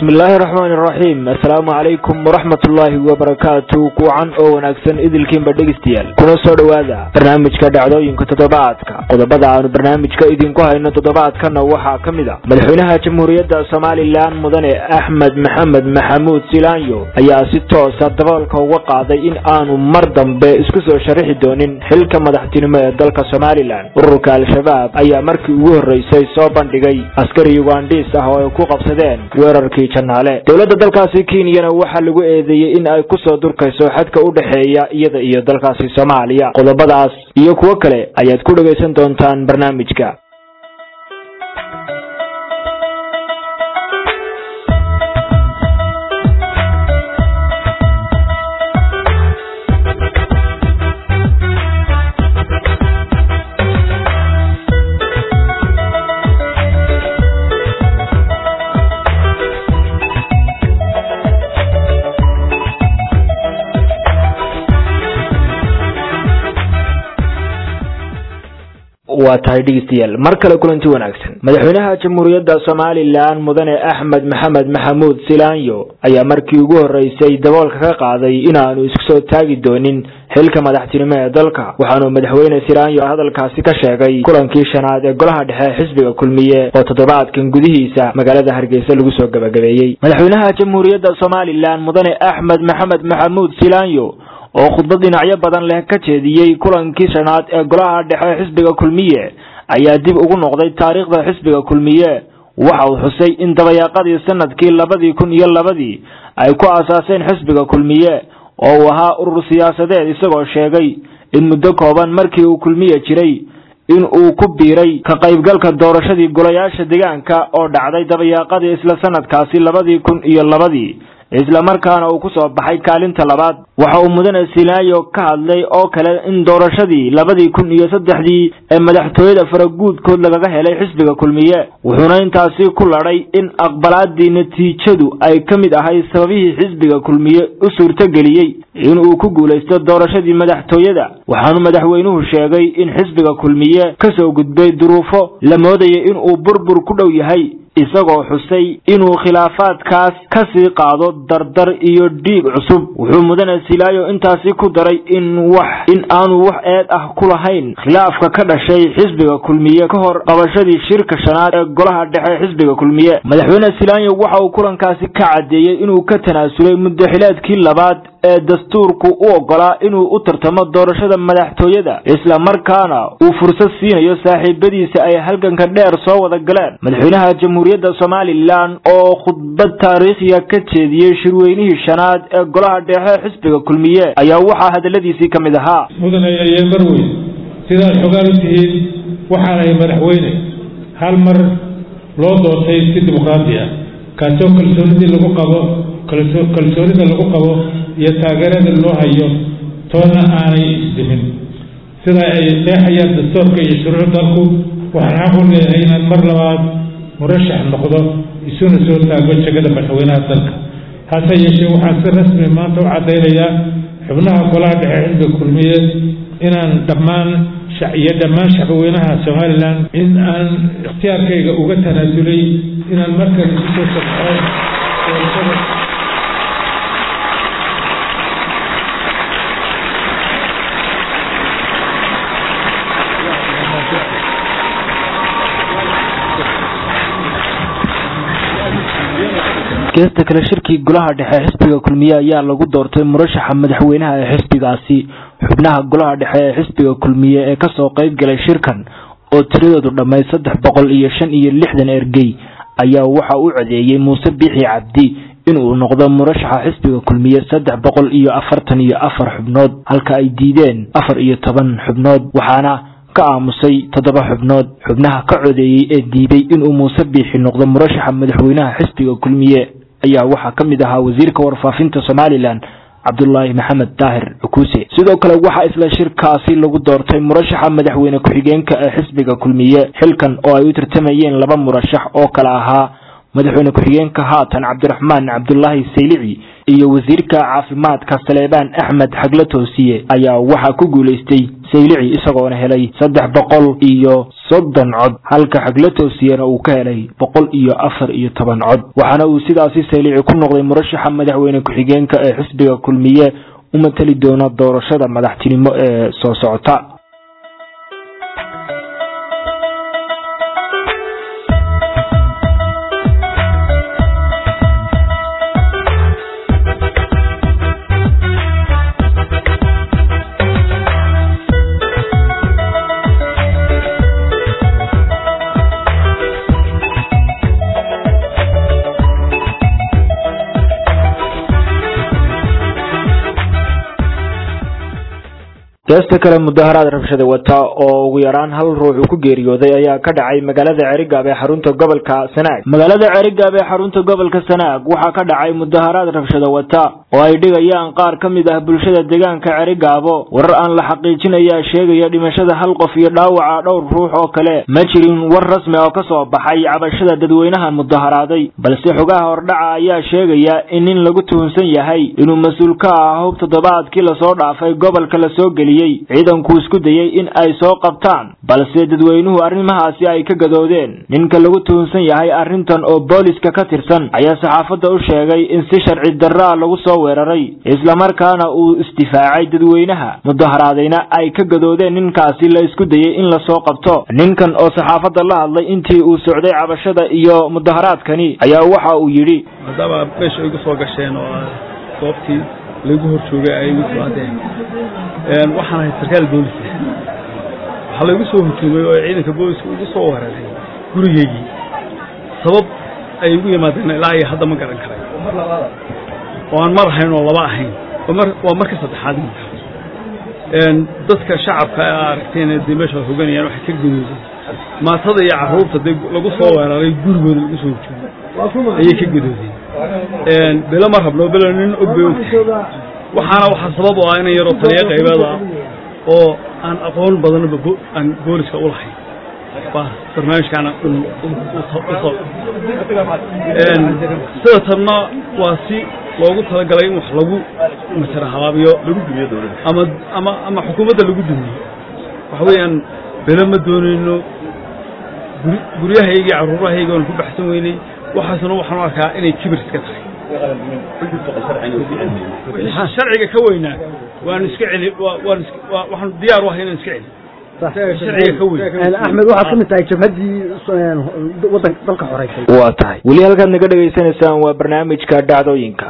bismillaahi raxmaani raxiim assalaamu calaykum waraxmat ullaahi wabarakaatu kuucan oo wanaagsan idilkiinba dhegeystayaal kuna soo dhowaada barnaamijka dhacdooyinka toddobaadka qodobada aanu barnaamijka idinku hayno toddobaadkana waxaa ka mid a madaxweynaha jamhuuriyadda somalilan mudane axmed maxamed maxamuud silaanyo ayaa si toosa daboolka uga qaaday in aanu mar dambe isku soo sharaxi doonin xilka madaxtinimo ee dalka somalilan ururka al-shabaab ayaa markii ugu horreysay soo bandhigay askari ugandhiis ah oo ay ku qabsadeen weerarkii janaale dowladda dalkaasi kenyana waxaa lagu eedeeyey in ay kusoo durkayso xadka u dhexeeya iyada iyo dalkaasi soomaaliya qodobadaas iyo kuwo kale ayaad ku dhegaysan doontaan barnaamijka waa tahay dhegeystayaal mar kale kulanti wanaagsan madaxweynaha jamhuuriyadda somalilan mudane axmed maxamed maxamuud silaanyo ayaa markii ugu horreysay daboolka ka qaaday inaanu isku soo taagi doonin xilka madaxtinimo ee dalka waxaanu madaxweyne silaanyo hadalkaasi ka sheegay kulankii shanaad ee golaha dhexe xisbiga kulmiye oo toddobaadkan gudihiisa magaalada hargeysa lagu soo gabagabeeyey madaxweynaha jamhuuriyadda somalilan mudane axmed maxamed maxamuud silaanyo oo khudbad dhinacyo badan leh ka jeediyey kulankii shanaad ee golaha dhexe xisbiga kulmiye ayaa dib ugu noqday taariikhda xisbiga kulmiye waxa uu xusay in dabayaaqadii sanadkii labadii kun iyo labadii ay ku aasaaseen xisbiga kulmiye oo uu ahaa urur siyaasadeed isagoo sheegay in muddo kooban markii uu kulmiye jiray in uu ku biiray ka qaybgalka doorashadii golayaasha deegaanka oo dhacday dabayaaqadii isla sanadkaasi labadii kun iyo labadii isla markaana uu ku soo baxay kaalinta labaad waxa uu mudane silaayo ka hadlay oo kale in doorashadii labadii kun iyo saddexdii ee madaxtooyada faraguudkood lagaga helay xisbiga kulmiye wuxuuna intaasi ku ladhay in aqbalaadii natiijadu ay ka mid ahay sababihii xisbiga kulmiye u suurtogeliyey in uu ku guulaysto doorashadii madaxtooyada waxaanu madaxweynuhu sheegay in xisbiga kulmiye ka soo gudbay duruufo la moodaya in uu burbur ku dhow yahay isagoo xusay inuu khilaafaadkaas ka sii qaado dardar iyo dhiig cusub wuxuu mudane silaayo intaasi ku daray in wax in aanu wax eed ah ku lahayn khilaafka ka dhashay xisbiga kulmiye ka hor qabashadii shirka shanaad ee golaha dhexe xisbiga kulmiye madaxweyne silaayo waxa uu kulankaasi ka caddeeyey inuu ka tanaasulay muddaxileedkii labaad ee dastuurku u ogolaa inuu u tartamo doorashada madaxtooyada isla markaana uu fursad siinayo saaxiibadiisa ay halganka dheer soo wada galeen madaxweynaha jamhuuriyadda somalilan oo khudbad taariikhiya ka jeediyey shirweynihii shanaad ee golaha dhexe xisbiga kulmiye ayaa waxaa hadaladiisii ka mid ahaa mudane ayee marweyn sidaad xogaan u tihiin waxaanahay madaxweyne hal mar loo doortay si dimuqraadi ah kaasoo kalsoonidii lagu qabo kalsoonida lagu qabo iyo taageerada loo hayo toonna aanay isdimin sida ay qeexayaan dastuurka iyo shuruuc dalku waxaan xaq u leeyahay inaan mar labaad murashax noqdo isuna soo taago jegada madaxweynaha dalka hase yeeshee waxaan si rasmi maanta u caddaynayaa xubnaha golaha dhexe xisbiga kulmiye inaan dhammaan iyo dhammaan shacbweynaha somalilan in aan ikhtiyaarkayga uga tanaasulay inaan markale kusoo sabxo doorashada geesta kale shirkii golaha dhexe xisbiga kulmiye ayaa lagu doortay murashaxa madaxweynaha ee xisbigaasi xubnaha golaha dhexe ee xisbiga kulmiye ee kasoo qayb galay shirkan oo tiradoodu dhammayd saddex boqol iyo shan iyo lixdan ergey ayaa waxa u codeeyey muuse biixi cabdi inuu noqdo murashaxa xisbiga kulmiye saddex boqol iyo afartan iyo afar xubnood halka ay diideen afar iyo toban xubnood waxaana ka aamusay toddoba xubnood xubnaha ka codeeyey ee diiday inuu muuse biixi noqdo murashaxa madaxweynaha xisbiga kulmiye ayaa waxaa ka mid ahaa wasiirka warfaafinta somalilan cabdulaahi maxamed daahir cukuuse sidoo kale waxaa isla shirkaasi lagu doortay murashaxa madaxweyne ku-xigeenka ee xisbiga kulmiye xilkan oo ay u tartamayeen laba murashax oo kale ahaa madaxweyne ku-xigeenka haatan cabdiraxmaan cabdulaahi saylici iyo wasiirka caafimaadka saleebaan axmed xagla toosiye ayaa waxaa ku guulaystay saylici isagoona helay saddex boqol iyo soddon cod halka xagla toosiyena uu ka helay boqol iyo afar iyo toban cod waxaana uu sidaasi saylici ku noqday murashaxa madaxweyne ku-xigeenka ee xisbiga kulmiye u matali doona doorashada madaxtinimo ee soo socota geesta kale mudaharaad rabshada wata oo ugu yaraan hal ruux uu ku geeriyooday ayaa ka dhacay magaalada cerigaab ee xarunta gobolka sanaag magaalada cerigaab ee xarunta gobolka sanaag waxaa ka dhacay mudaharaad rabshada wata oo ay dhigayaan qaar ka mid ah bulshada deegaanka cerigaabo warar aan la xaqiijin ayaa sheegaya dhimashada hal qof iyo dhaawaca dhowr ruux oo kale ma jirin war rasmi oo ka soo baxay cabashada dadweynaha mudaharaaday balse xogaha hordhaca ayaa sheegaya in nin lagu tuhunsan yahay inuu mas-uul ka ah hub toddobaadkii lasoo dhaafay gobolka lasoo geliyey ciidanku isku dayey in ay soo qabtaan balse dadweynuhu arrimahaasi ay ka gadoodeen ninka lagu tuhunsan yahay arrintan oo booliska ka tirsan ayaa saxaafadda u sheegay in si sharci darraa lagu soo weeraray islamarkaana uu isdifaacay dadweynaha mudaharaadayna ay ka gadoodeen ninkaasi la isku dayey in lasoo qabto ninkan oo saxaafadda la hadlay intii uu socday cabashada iyo mudaharaadkani ayaa waxa uu yidhi maadaama meesha igu soo gasheen oo goobtii lagu hor joogay ay igu socdeen waxaan ahay sarkaal boolisa waxaa laygu soo horjoogay oo ciidanka booliska ugu soo weeraray gurigeygii sabab ay ugu yimaadeen ilaa iyo hadda ma garan karay oo aan mar ahayn oo laba ahayn waa marka saddexaad dadka shacabka a aragteen dee meesha hoganayaan waxay ka gadoodeen maatada iyo carruurta dee lagu soo weeraray gurigooda lagu soo horjoogay ayay ka gadoodeen belo ma rabno belo nin og bay ogtahay waxaana waxaa sabab u ah inan yaroo taliya qaybeeda oo aan aqoon badanba aan booliska u lahayn baa barnaamijkaana sida tanna waa si loogu talagalay in wax lagu masara habaabiyo lagu dumiyo dowladda ama ama ama xukuumadda lagu dumiyo waxa weeyaan belo ma doonayno guri guryahaygii carruurahayga oon ku baxsan weynay waxaasna waxaan u arkaa inay kibir iska tahay sharciga ka weynaa waan iska celi waan waxaan diyaar u ahay inaan iska celi sharciga ka weyn axmed waxaad ka mid tahay jabhaddii wadan dalka xoreysay waa tahay weli halkaad naga dhegaysanaysaan waa barnaamijka dhacdooyinka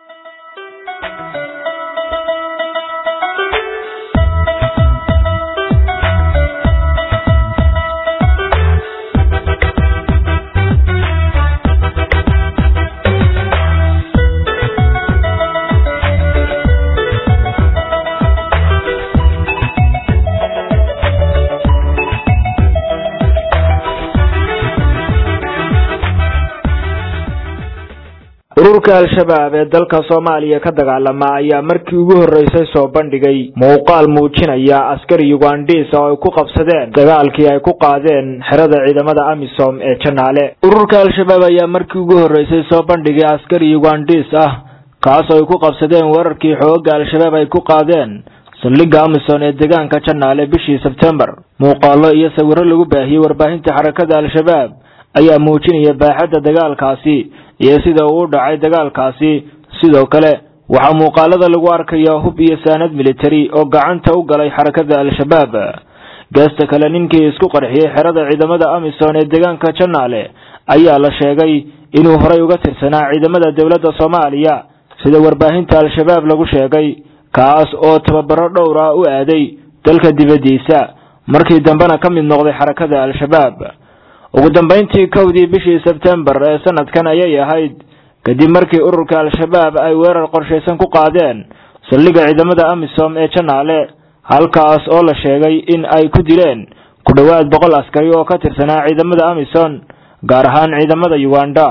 ururka al-shabaab ee dalka soomaaliya ka dagaalama ayaa markii ugu horreysay soo bandhigay muuqaal muujinaya askari ugandhiis oo ay ku qabsadeen dagaalkii ay ku qaadeen xerada ciidamada amisom ee janaale ururka al-shabaab ayaa markii ugu horreysay soo bandhigay askari ugandhiis ah kaas oo ay ku qabsadeen weerarkii xooga al-shabaab ay ku qaadeen saldhigga amisom ee deegaanka janaale bishii sebtembar muuqaalo iyo sawirro lagu baahiyey warbaahinta xarakada al-shabaab ayaa muujinaya baaxadda dagaalkaasi iyo sida uu u dhacay dagaalkaasi sidoo kale waxaa muuqaalada lagu arkaya hub iyo saanad militari oo gacanta u galay xarakada al-shabaab geesta kale ninkii isku qarxiyey xerada ciidamada amisom ee deegaanka janaale ayaa la sheegay inuu horay uga tirsanaa ciidamada dowladda soomaaliya sida warbaahinta al-shabaab lagu sheegay kaas oo tababaro dhowr ah u aaday dalka dibaddiisa markii dambena ka mid noqday xarakada al-shabaab ugu dambayntii kowdii bishii sebtembar ee sanadkan ayay ahayd kadib markii ururka al-shabaab ay weerar qorshaysan ku qaadeen saldhigga ciidamada amisom ee janaale halkaas oo la sheegay in ay ku dileen ku dhowaad boqol askari oo ka tirsanaa ciidamada amisom gaar ahaan ciidamada uganda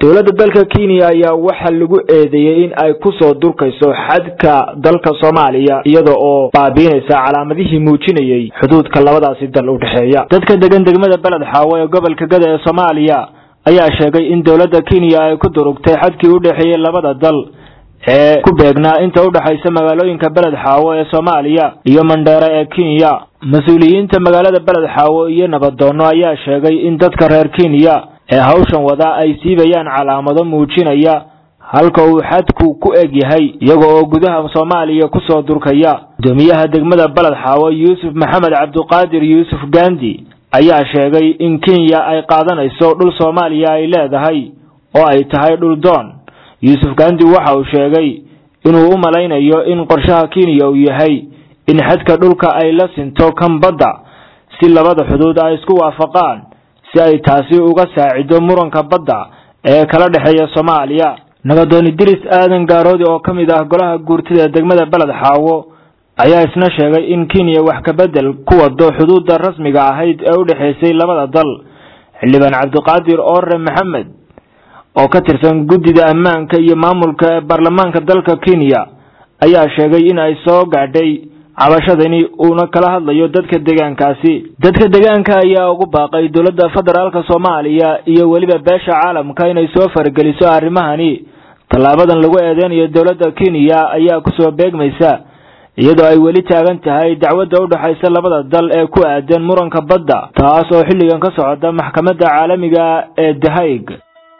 dowladda dalka kenya ayaa waxaa lagu eedeeyey in ay kusoo durkayso xadka dalka soomaaliya iyada oo baabiinaysa calaamadihii muujinayey xuduudka labadaasi dal u dhexeeya dadka degan degmada beled xaawo ee gobolka gada ee soomaaliya ayaa sheegay in dowladda kenya ay ku durugtay xadkii u dhexeeyey labada dal ee ku beegnaa inta u dhexaysa magaalooyinka beled xaawo ee soomaaliya iyo mandheere ee kenya mas-uuliyiinta magaalada beled xaawo iyo nabadoono ayaa sheegay in dadka reer kenya ee hawshan wada ay siibayaan calaamado muujinaya halka uu xadku ku eg yahay iyaga oo gudaha soomaaliya kusoo durkaya gudoomiyaha degmada beled xaawo yuusuf maxamed cabduqaadir yuusuf gandi ayaa sheegay in kenya ay qaadanayso dhul soomaaliya ay leedahay oo ay tahay dhul doon yuusuf gandi waxa uu sheegay inuu u malaynayo in qorshaha kenya uu yahay in xadka dhulka ay la sinto kan badda si labada xuduud ay isku waafaqaan si ay taasi uga saacido muranka badda ee kala dhexeeya soomaaliya nabadoon idris aadan gaaroodi oo ka mid ah golaha guurtida ee degmada beled xaawo ayaa isna sheegay in kenya wax kabedel ku wado xuduudda rasmiga ahayd ee u dhexaysay labada dal xildhibaan cabdiqaadir oore maxamed oo ka tirsan guddida ammaanka iyo maamulka ee baarlamaanka dalka kenya ayaa sheegay in ay soo gaadhay cabashadani uuna kala hadlayo dadka deegaankaasi dadka deegaanka ayaa ugu baaqay dowladda federaalka soomaaliya iyo weliba beesha caalamka inay soo farageliso arrimahani tallaabadan lagu eedeynayo dowladda kenya ayaa kusoo beegmaysa iyadoo ay weli taagan tahay dacwadda u dhexaysa labada dal ee ku aadan muranka badda taas oo xilligan ka socota maxkamadda caalamiga ee the hague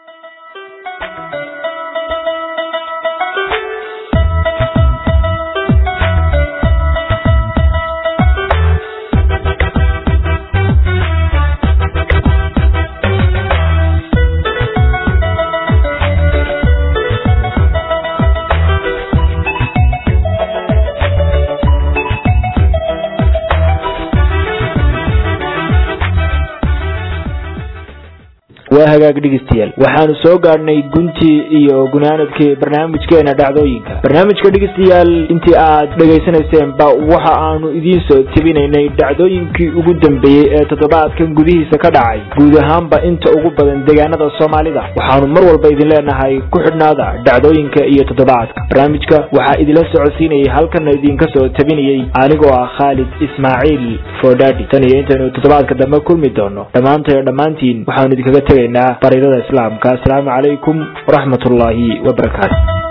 waa hagaag dhegeystayaal waxaanu soo gaadhnay guntii iyo gunaanadkii barnaamijkeena dhacdooyinka barnaamijka dhegeystayaal intii aad dhegaysanayseanba waxa aanu idiin soo tebinaynay dhacdooyinkii ugu dambeeyey ee toddobaadkan gudihiisa ka dhacay guud ahaanba inta ugu badan deegaanada soomaalida waxaanu mar walba idin leenahay ku xidhnaada dhacdooyinka iyo toddobaadka barnaamijka waxaa idinla socodsiinayay halkana idinka soo tebinayey anigoo ah khaalid ismaaciil fodhadi tan iyo intaynu toddobaadka dambe kulmi doono dhammaantayo dhammaantiin waxaanu idinkaga tegaynaa baridada islaamka asalaamu calaykum waraxmat ullaahi wabarakaatu